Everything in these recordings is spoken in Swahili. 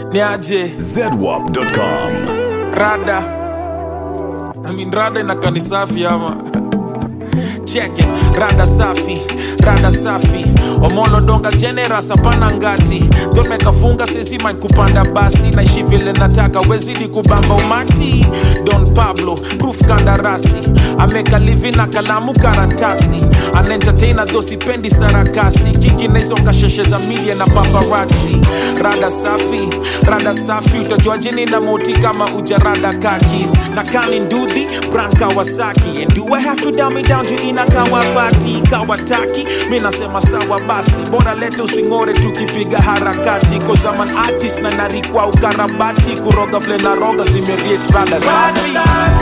ni aje zedwap.com. rada I mean, rada inakaa safi ama cheke rada safi rada safi omolo donga generas hapana ngati domekafunga sesima kupanda basi naishi vile nataka wezidi kubamba umati don pablo proof kandarasi ameka livi na kalamu karatasi anaentertaina dho sipendi sarakasi kiki naizonga sheshe za media na paparazzi rada safi rada safi utajuaje nina moti kama ujarada kakis na kani ndudhi brand kawasaki and do i have to dumb it down to ina kawapati kawataki mi nasema sawa basi bora lete using'ore tukipiga harakati kozaman artist na narikwa ukarabati kuroga vile na roga zimeriet rada safi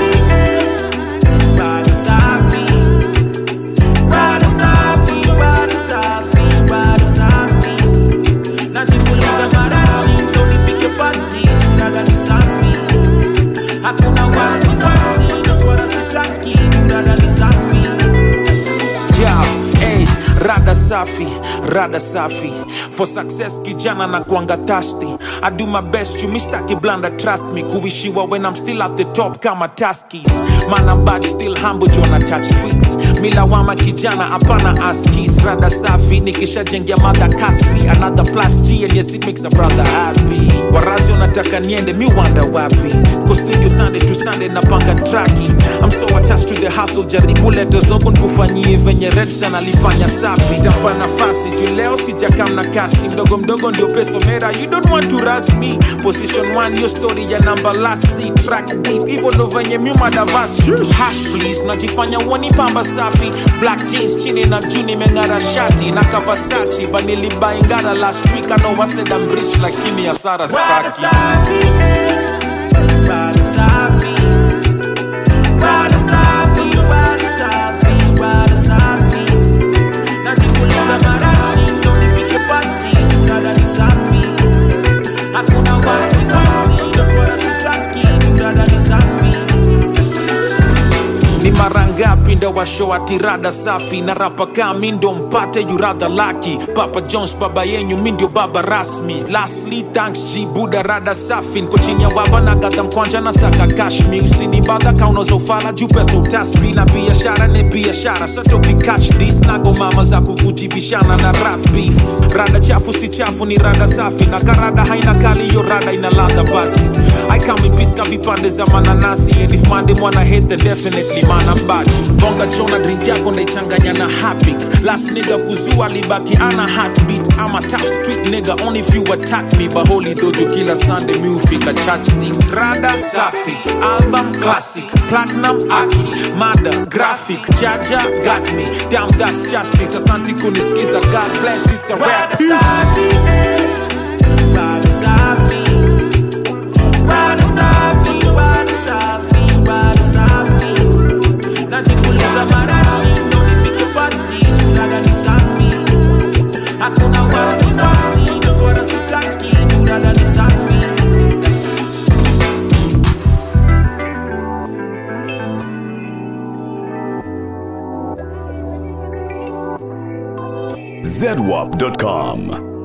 Rada safi, rada safi, rada safi, rada safi. Najipuliza marashi ndo nifike pati, rada ni safi. Hakuna wasiwasi, na swala sitaki, rada ni safi. yeah, hey, rada safi rada safi for success kijana na kuanga thirsty i do my best you mistaki blanda trust me kuishiwa when i'm still at the top kama taskis mana bad still humble jona touch streets milawama kijana hapana askis rada safi nikishajengia mada kaspi another plus g and yes it makes a brother happy warazi wanataka niende mi wanda wapi ko studio sunday to sunday napanga traki i'm so attached to the hustle jaribu leto zogo nkufanyie venye redsan alifanya sapi tapa nafasi tu leo sijakam na kasi mdogo mdogo ndio peso mera you don't want to rush me position one yo story ya namba lasi track deep hivyo ndo venye myumadavas hash please najifanya uoni pamba safi black jeans chini na juu nimeng'ara shati na kavasachi banilibaingara last week anowaseda mrich lakini hasara Rada staki safi, eh. Rada safi. Rada safi, rada safi, rada safi. Najipuliza marashi ndo nifike pati, rada ni safi. Hakuna wasiwasi, na swala sitaki, rada ni safi. ni mara ngapi ndo washo ati rada safi na rapa kaa mi ndo mpate yuradha laki papa jones baba yenyu mi ndio baba rasmi lastly thanks g buda rada safi nko chini ya baba na gadha mkwanja na saka kashmi usinibadha kaunoza ufala juu pesa utasbi na biashara ni biashara satokikach dis nago mama za kukujibishana na rap beef rada chafu si chafu ni rada safi na karada haina kali yo rada ina ladha basi i come in peace ka vipande za mananasi and if mande mwana hate then definitely mana bad bonga chona drink yako ndaichanganya na hapik last nigga kuzua libaki ana heartbeat ama top street nigga only if you attack me baholi dojo kila sunday mi ufika church six rada safi album classic platinum aki mada graphic jaja got me damn that's justice asante kunisikiza god bless it's a rap Rada safi, eh. Rada safi. Rada safi, rada safi, rada safi. Najipuliza marashi ndo nifike pati, rada ni safi. Hakuna wasiwasi, na swala sitaki, rada ni safi. zedwap.com.